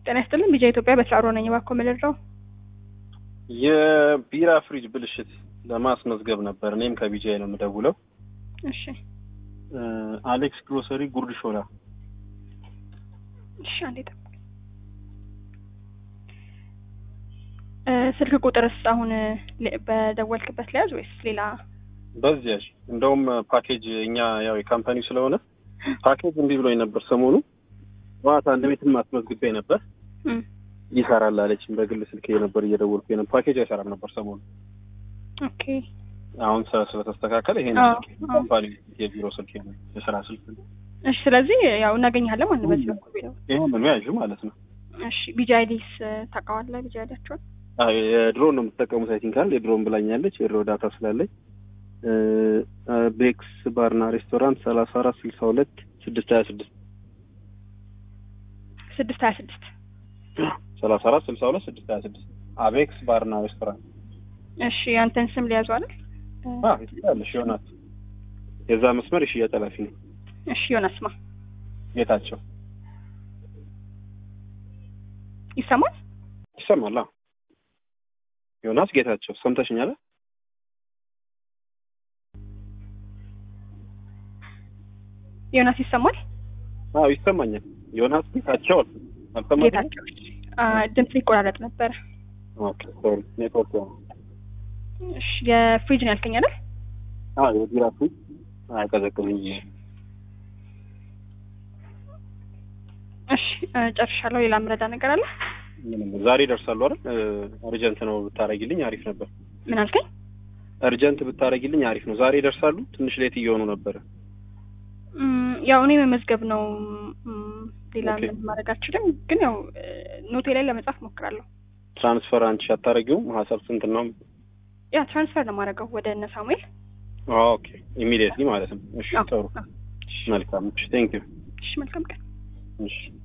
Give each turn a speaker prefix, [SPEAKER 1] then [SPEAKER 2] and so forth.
[SPEAKER 1] ጤና ይስጥልን ቢጃ ኢትዮጵያ በስራ ሮ ነኝ። እባክዎ ምልድረው
[SPEAKER 2] የቢራ ፍሪጅ ብልሽት ለማስመዝገብ ነበር። እኔም ከቢጃይ ነው የምደውለው።
[SPEAKER 1] እሺ
[SPEAKER 2] አሌክስ ግሮሰሪ ጉርድ ሾላ።
[SPEAKER 1] እሺ አንዴ ጠብቁኝ። እ ስልክ ቁጥርስ አሁን ል- በደወልክበት ለያዝ ወይስ ሌላ?
[SPEAKER 2] በዚያሽ እንደውም ፓኬጅ እኛ ያው የካምፓኒው ስለሆነ ፓኬጅ እምቢ ብሎኝ ነበር ሰሞኑ። ጠዋት አንድ ቤትም አስመዝግቤ ነበር
[SPEAKER 1] እም፣
[SPEAKER 2] ይሰራል አለችኝ። በግል ስልክ ነበር እየደወልኩ ነበር። ፓኬጅ አይሰራም ነበር ሰሞኑ።
[SPEAKER 1] ኦኬ
[SPEAKER 2] አሁን ስለ- ስለተስተካከለ ይሄን
[SPEAKER 1] አዎ፣
[SPEAKER 2] ስልክ
[SPEAKER 1] አዎ።
[SPEAKER 2] ካምፓኒ የቢሮ ስልክ ነው የስራ ስልክ ነው።
[SPEAKER 1] እሺ ስለዚህ ያው እናገኛለን ማለት ነው በዚህ በኩል ቢለው።
[SPEAKER 2] ይሄን ነው ያዥ ማለት ነው።
[SPEAKER 1] እሺ ቢጃ አይዲስ ታውቀዋለህ? ቢጃ አይዲያቸውን
[SPEAKER 2] አይ የድሮን ነው የምትጠቀሙት አይ ቲንክ አይደል? የድሮን ብላኛለች። የድሮ ዳታ ስላለኝ እ ቤክስ ባርና ሬስቶራንት ሰላሳ አራት ስልሳ ሁለት ስድስት ሀያ ስድስት
[SPEAKER 1] ስድስት ሀያ ስድስት
[SPEAKER 2] ሰላሳ አራት ስልሳ ሁለት ስድስት ሀያ ስድስት አቤክስ ባርና ሬስቶራንት
[SPEAKER 1] እሺ ያንተን ስም ሊያዙ አይደል?
[SPEAKER 2] አ ይችላልሽ ዮናስ የዛ መስመር የሽያጭ ኃላፊ ነው
[SPEAKER 1] እሺ ዮናስ ማ
[SPEAKER 2] ጌታቸው
[SPEAKER 1] ይሰማል?
[SPEAKER 2] ይሰማል አዎ ዮናስ ጌታቸው ሰምተሽኛል
[SPEAKER 1] ዮናስ ይሰማል?
[SPEAKER 2] አዎ ይሰማኛል ዮናስ ጌታቸው አልሰማኝም
[SPEAKER 1] ጌታቸው አ ድምጽ ይቆራረጥ ነበረ።
[SPEAKER 2] ኦኬ ሶሪ ኔትወርክ ነው
[SPEAKER 1] እሺ የፍሪጅ ነው ያልከኝ አይደል?
[SPEAKER 2] አዎ የቢራ ፍሪጅ አይቀዘቅዝኝ
[SPEAKER 1] እሺ እ ጨርሻለሁ። ሌላ ምረዳ ነገር አለ?
[SPEAKER 2] ምንም ዛሬ ይደርሳሉ አይደል አርጀንት ነው ብታረጊልኝ አሪፍ ነበር
[SPEAKER 1] ምን አልከኝ?
[SPEAKER 2] እርጀንት ብታረጊልኝ አሪፍ ነው ዛሬ ይደርሳሉ ትንሽ ሌት እየሆኑ ነበረ
[SPEAKER 1] እም፣ ያው እኔ መመዝገብ ነው እም፣ ሌላ
[SPEAKER 2] ኦኬ።
[SPEAKER 1] ምን ማድረግ አልችልም። ግን ያው እ ኖቴ ላይ ለመጻፍ ሞክራለሁ።
[SPEAKER 2] ትራንስፈር አንቺ አታረጊውም ሀሳብ ስንት ነው
[SPEAKER 1] ያ ትራንስፈር ነው የማደርገው ወደ እነ ሳሙኤል።
[SPEAKER 2] ኦኬ ኢሚዲየትሊ ማለት ነው እሺ
[SPEAKER 1] አዎ፣
[SPEAKER 2] ጥሩ
[SPEAKER 1] አዎ።
[SPEAKER 2] መልካም እሺ ቴንክ ዩ
[SPEAKER 1] እሺ መልካም ቀን።
[SPEAKER 2] እሺ